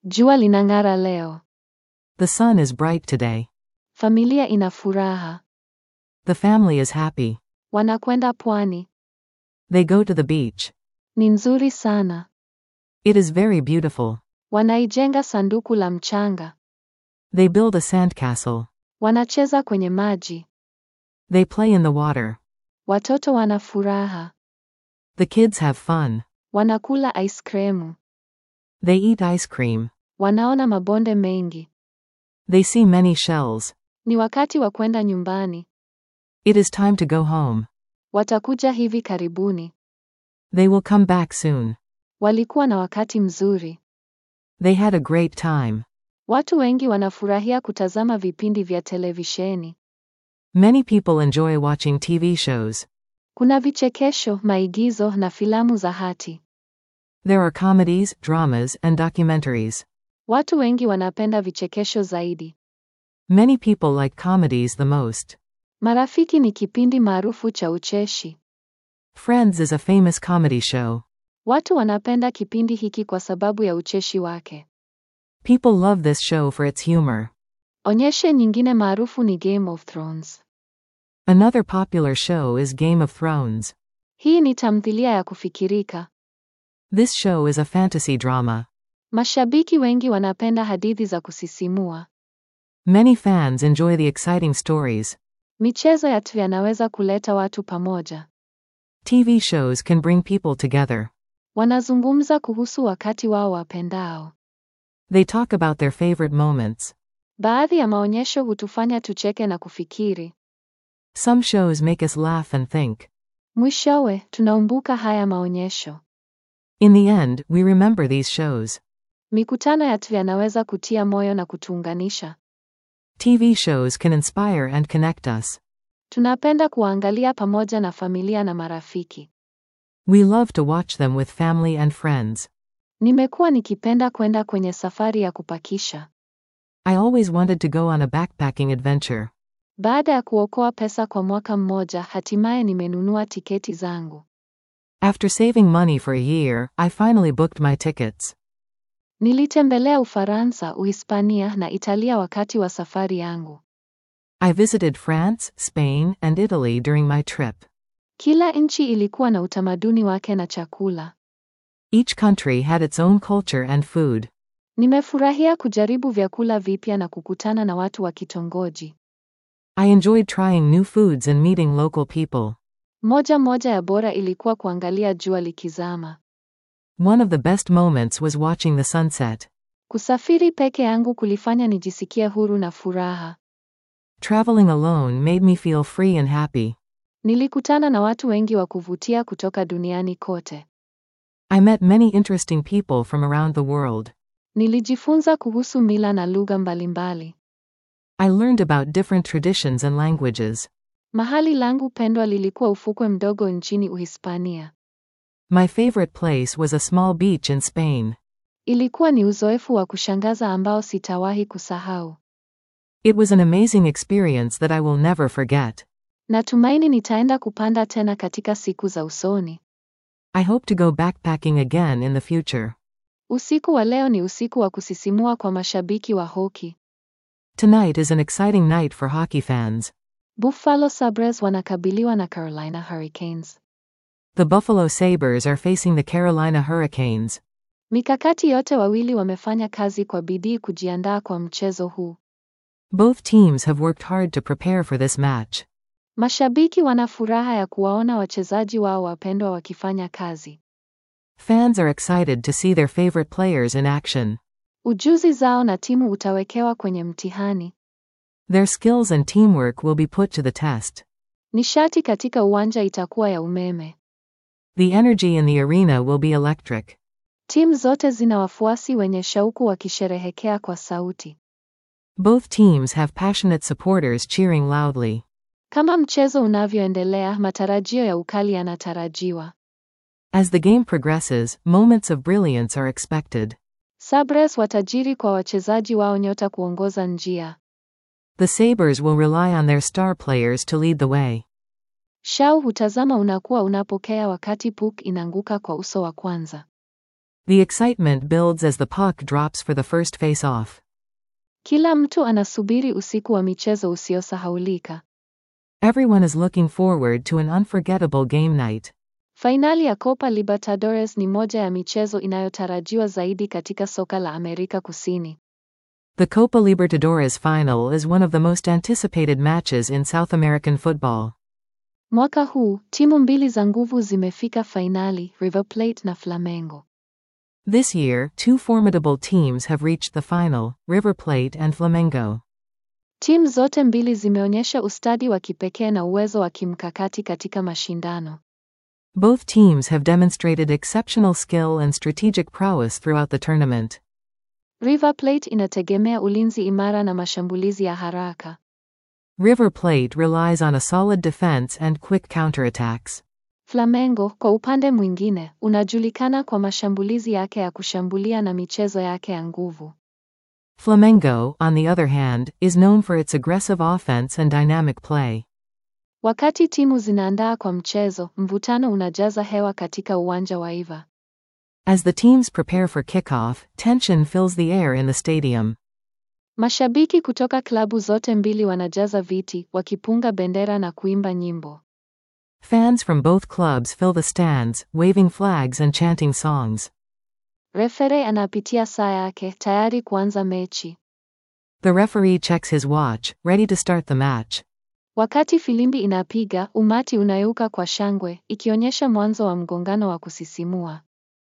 Jua linang'ara leo. The sun is bright today. Familia ina furaha. The family is happy. Wanakwenda pwani. They go to the beach. Ni nzuri sana. It is very beautiful. Wanaijenga sanduku la mchanga. They build a sandcastle. Wanacheza kwenye maji. They play in the water. Watoto wana furaha. The kids have fun. Wanakula ice kremu. They eat ice cream. Wanaona mabonde mengi. They see many shells. Ni wakati wa kwenda nyumbani. It is time to go home. Watakuja hivi karibuni. They will come back soon. Walikuwa na wakati mzuri. They had a great time. Watu wengi wanafurahia kutazama vipindi vya televisheni. Many people enjoy watching TV shows. Kuna vichekesho, maigizo na filamu za hati. There are comedies, dramas, and documentaries. Watu wengi wanapenda vichekesho zaidi. Many people like comedies the most. Marafiki ni kipindi maarufu cha ucheshi. Friends is a famous comedy show. Watu wanapenda kipindi hiki kwa sababu ya ucheshi wake. People love this show for its humor. Onyeshe nyingine maarufu ni Game of Thrones. Another popular show is Game of Thrones. Hii ni tamthilia ya kufikirika. This show is a fantasy drama. Mashabiki wengi wanapenda hadithi za kusisimua. Many fans enjoy the exciting stories. Michezo ya tu yanaweza kuleta watu pamoja. TV shows can bring people together. Wanazungumza kuhusu wakati wao wapendao. They talk about their favorite moments. Baadhi ya maonyesho hutufanya tucheke na kufikiri. Some shows make us laugh and think. Mwishowe, tunaumbuka haya maonyesho. In the end, we remember these shows. Mikutano ya tu yanaweza kutia moyo na kutuunganisha. TV shows can inspire and connect us. Tunapenda kuangalia pamoja na familia na marafiki. We love to watch them with family and friends. Nimekuwa nikipenda kwenda kwenye safari ya kupakisha. I always wanted to go on a backpacking adventure. Baada ya kuokoa pesa kwa mwaka mmoja, hatimaye nimenunua tiketi zangu. After saving money for a year, I finally booked my tickets. Nilitembelea Ufaransa, Uhispania na Italia wakati wa safari yangu. I visited France, Spain, and Italy during my trip. Kila nchi ilikuwa na utamaduni wake na chakula. Each country had its own culture and food. Nimefurahia kujaribu vyakula vipya na kukutana na watu wa kitongoji. I enjoyed trying new foods and meeting local people. Moja moja ya bora ilikuwa kuangalia jua likizama. One of the best moments was watching the sunset. Kusafiri peke yangu kulifanya nijisikie huru na furaha. Traveling alone made me feel free and happy. Nilikutana na watu wengi wa kuvutia kutoka duniani kote. I met many interesting people from around the world. Nilijifunza kuhusu mila na lugha mbalimbali. I learned about different traditions and languages. Mahali langu pendwa lilikuwa ufukwe mdogo nchini Uhispania. My favorite place was a small beach in Spain. Ilikuwa ni uzoefu wa kushangaza ambao sitawahi kusahau. It was an amazing experience that I will never forget. Natumaini nitaenda kupanda tena katika siku za usoni. I hope to go backpacking again in the future. Usiku wa leo ni usiku wa kusisimua kwa mashabiki wa hoki. Tonight is an exciting night for hockey fans. Buffalo Sabres wanakabiliwa na Carolina Hurricanes. The Buffalo Sabres are facing the Carolina Hurricanes. Mikakati yote wawili wamefanya kazi kwa bidii kujiandaa kwa mchezo huu. Both teams have worked hard to prepare for this match. Mashabiki wana furaha ya kuwaona wachezaji wao wapendwa wakifanya kazi. Fans are excited to see their favorite players in action. Ujuzi zao na timu utawekewa kwenye mtihani. Their skills and teamwork will be put to the test. Nishati katika uwanja itakuwa ya umeme. The energy in the arena will be electric. Timu zote zina wafuasi wenye shauku wakisherehekea kwa sauti. Both teams have passionate supporters cheering loudly. Kama mchezo unavyoendelea, matarajio ya ukali yanatarajiwa. As the game progresses, moments of brilliance are expected. Sabres watajiri kwa wachezaji wao nyota kuongoza njia. The Sabres will rely on their star players to lead the way. Shau hutazama unakuwa unapokea wakati puck inaanguka kwa uso wa kwanza. The excitement builds as the puck drops for the first face-off. Kila mtu anasubiri usiku wa michezo usiosahaulika. Everyone is looking forward to an unforgettable game night. Fainali ya Copa Libertadores ni moja ya michezo inayotarajiwa zaidi katika soka la Amerika Kusini. The Copa Libertadores final is one of the most anticipated matches in South American football. Mwaka huu, timu mbili za nguvu zimefika fainali, River Plate na Flamengo. This year, two formidable teams have reached the final, River Plate and Flamengo. Timu zote mbili zimeonyesha ustadi wa kipekee na uwezo wa kimkakati katika mashindano. Both teams have demonstrated exceptional skill and strategic prowess throughout the tournament. River Plate inategemea ulinzi imara na mashambulizi ya haraka. River Plate relies on a solid defense and quick counterattacks. Flamengo, kwa upande mwingine, unajulikana kwa mashambulizi yake ya kushambulia na michezo yake ya nguvu. Flamengo, on the other hand, is known for its aggressive offense and dynamic play. Wakati timu zinaandaa kwa mchezo, mvutano unajaza hewa katika uwanja wa Iva. As the teams prepare for kickoff, tension fills the air in the stadium. Mashabiki kutoka klabu zote mbili wanajaza viti, wakipunga bendera na kuimba nyimbo. Fans from both clubs fill the stands, waving flags and chanting songs. Refere anapitia saa yake, tayari kuanza mechi. The referee checks his watch, ready to start the match. Wakati filimbi inapiga, umati unayuka kwa shangwe, ikionyesha mwanzo wa mgongano wa kusisimua.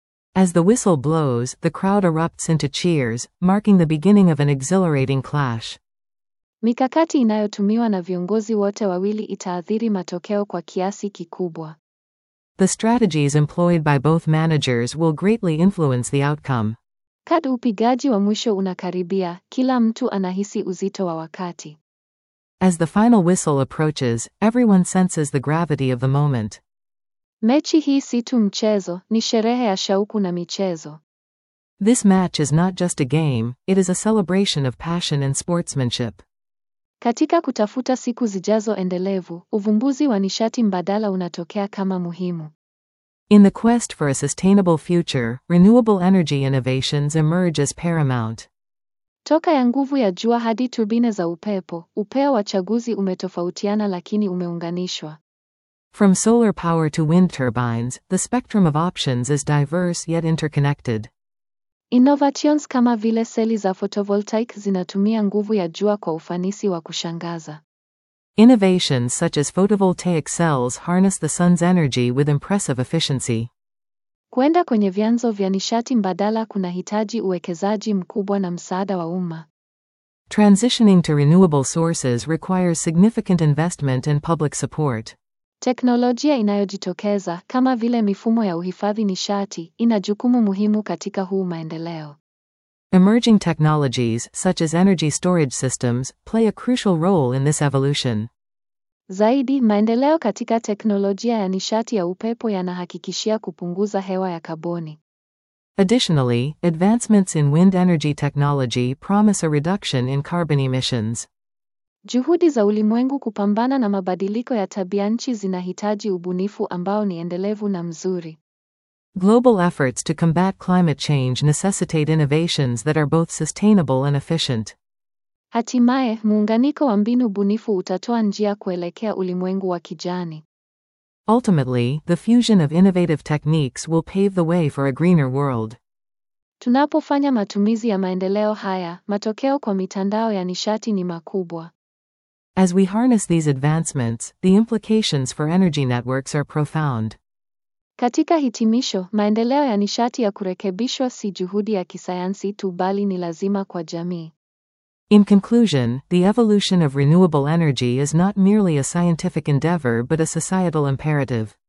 As the whistle blows, the crowd erupts into cheers, marking the beginning of an exhilarating clash. Mikakati inayotumiwa na viongozi wote wawili itaathiri matokeo kwa kiasi kikubwa. The strategies employed by both managers will greatly influence the outcome. Kadri upigaji wa mwisho unakaribia, kila mtu anahisi uzito wa wakati. As the final whistle approaches, everyone senses the gravity of the moment. Mechi hii si tu mchezo, ni sherehe ya shauku na michezo. This match is not just a game, it is a celebration of passion and sportsmanship. Katika kutafuta siku zijazo endelevu, uvumbuzi wa nishati mbadala unatokea kama muhimu. In the quest for a sustainable future, renewable energy innovations emerge as paramount. Toka ya nguvu ya jua hadi turbine za upepo, upeo wa chaguzi umetofautiana lakini umeunganishwa. From solar power to wind turbines, the spectrum of options is diverse yet interconnected. Innovations kama vile seli za photovoltaic zinatumia nguvu ya jua kwa ufanisi wa kushangaza. Innovations such as photovoltaic cells harness the sun's energy with impressive efficiency. Kwenda kwenye vyanzo vya nishati mbadala kunahitaji uwekezaji mkubwa na msaada wa umma. Transitioning to renewable sources requires significant investment and public support. Teknolojia inayojitokeza kama vile mifumo ya uhifadhi nishati ina jukumu muhimu katika huu maendeleo. Emerging technologies, such as energy storage systems, play a crucial role in this evolution. Zaidi, maendeleo katika teknolojia ya nishati ya upepo yanahakikishia kupunguza hewa ya kaboni. Additionally, advancements in wind energy technology promise a reduction in carbon emissions. Juhudi za ulimwengu kupambana na mabadiliko ya tabianchi zinahitaji ubunifu ambao ni endelevu na mzuri. Global efforts to combat climate change necessitate innovations that are both sustainable and efficient. Hatimaye, muunganiko wa mbinu bunifu utatoa njia kuelekea ulimwengu wa kijani. Ultimately, the fusion of innovative techniques will pave the way for a greener world. Tunapofanya matumizi ya maendeleo haya, matokeo kwa mitandao ya nishati ni makubwa. As we harness these advancements, the implications for energy networks are profound. Katika hitimisho, maendeleo ya nishati ya kurekebishwa si juhudi ya kisayansi tu bali ni lazima kwa jamii. In conclusion, the evolution of renewable energy is not merely a scientific endeavor but a societal imperative.